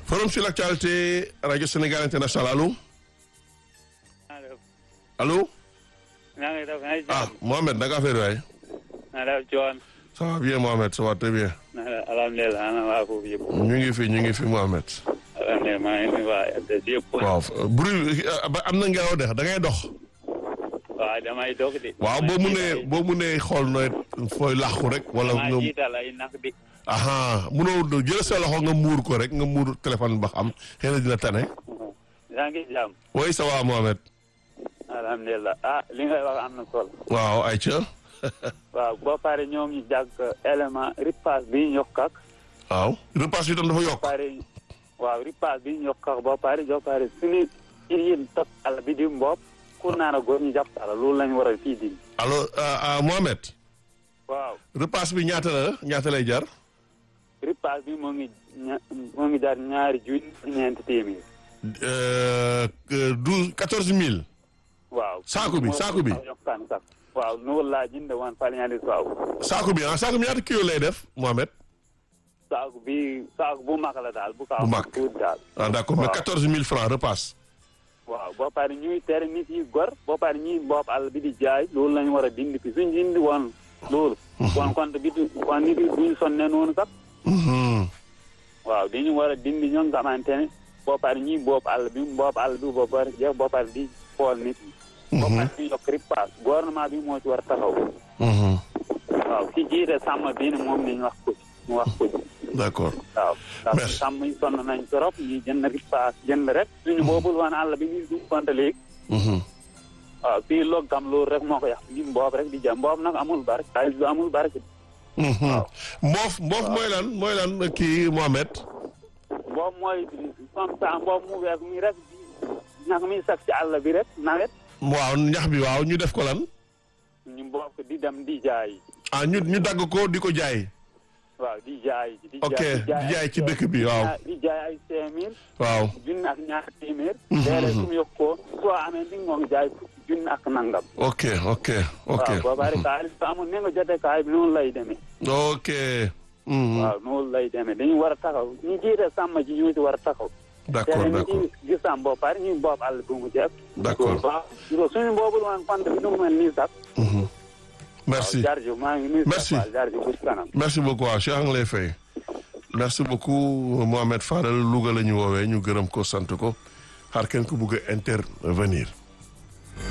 forum sur l'actualité radio Sénégal international allo allo. naa ngi def ay ah Mohamed naka affaire waay. naa def coon ça va bien Mohamed ça va très bien. naa def alhamdulilah ana waa foofu yëpp ñu ngi fi ñu ngi fi Mohamed. alhamdulilah maa ngi nuyu waa RTS yëpp waaw bruit ba am na ngelaw de da ngay dox. waaw damay dog de waaw boo munee boo munee xool nooy fooy làqu rek. wala maa nga jiital ay nax bi aha munoo jël sa loxo nga muur ko rek nga muur téléphone ba xam xëy na dina tane. yaa ngi jàmm oui ça va Mohamed. alhamdulilah ah li ngay wax am na solo waaw ayca. waaw boo pare ñoom ñu jàgg élément ripaas bi ñu yokk ak waaw repas bi tam dafa yokk. pare waaw ripaas bi ñu yokk ak boo pare boo pare suñu yin top àll bi di mbopp ku naan a góor ñu jàpp àll loolu lañ war a fii di alors ah Mohamed. waaw repas bi ñaata la ñaata lay jar. ripaas bi moo ngi ña moo ngi jar ñaari junni ñeenti téeméer douze quatorze mille. waaw Saaku bi, saaku bi. yokkaan sax waaw noonu laa jënd woon falñaandi saaw saako bi ah saako bi ñaata kilo lay def Mohamed. saaku bi saaku bu mag la daal bu kaaw Bu mag. tuuti daal ah d'accord mais waaw. quatorze mille francs repas. waaw boo pare ñuy tere nit yi gor boo pare ñuy bopp àll bi di jaay loolu lañu war a dindi fi suñ dindi woon loolu kon compte bi du kon nit yi duñ sonne noonu sax Mhm. waaw dañu war a dindi ñoo nga xamante ne boo pare ñuy bopp àll bi bopp àll bi boo pare jeex boo pare di xool nit yi boo pare ñu yokk ripaas gouvernement bi moo ci war a taxaw Mhm. waaw ki jiite sàmm bi ne moom nañu wax ko ci ñu wax ko ci d'accord waaw parce que Merci. sàmm yi sonn nañ trop ñi jënd ripaas jënd rek suñu boobul woon àll bi ni du konte léegi Mhm. waaw fii loog kam loolu rek moo ko yàq ñi mboob rek di jëm mboob nag amul barke xaalis bi amul barke Mhm. mboof mboof mooy lan mooy lan kii Mohamed. mboob mooy comme ça mboob mu weex mi rek ñax mi sax ci àll bi rek nawet waaw ñax bi waaw ñu def ko lan. ñu mboob ko di dem di jaay ah ñu ñu dagg ko di ko jaay. waaw di jaay di ok jaay di jaay ci dëkk bi waaw. di jaay ay cinq mille waaw. junni ak ñaar téeméer Mhm. léeg-léeg su mu yokk ko soo amee di nga ngi jaay fukki junni ak nangam ok ok ok. waaw boo bari xaalis bi amul ne nga jotee xaalis bi noonu lay demee ok. Mhm. waaw noonu lay demee dañu war a taxaw ñu jiite sàmm ji ñoo ci war a taxaw d'accord te d'accord ñu gis am boo pare ñu boobu àll bu mu jeex D'accord. waaw suñu boobu woon compte bi nu mu mel nii sax Mhm. merci. waaw jarju maa ngi nuyu Merci. Fall jarju bu ci kanam merci beaucoup waaw Cheikh a ngi lay fay merci beaucoup Mohamed Fadel Louga la ñu woowee ñu gërëm ko sant ko xaar kenn ku bugg a intervenir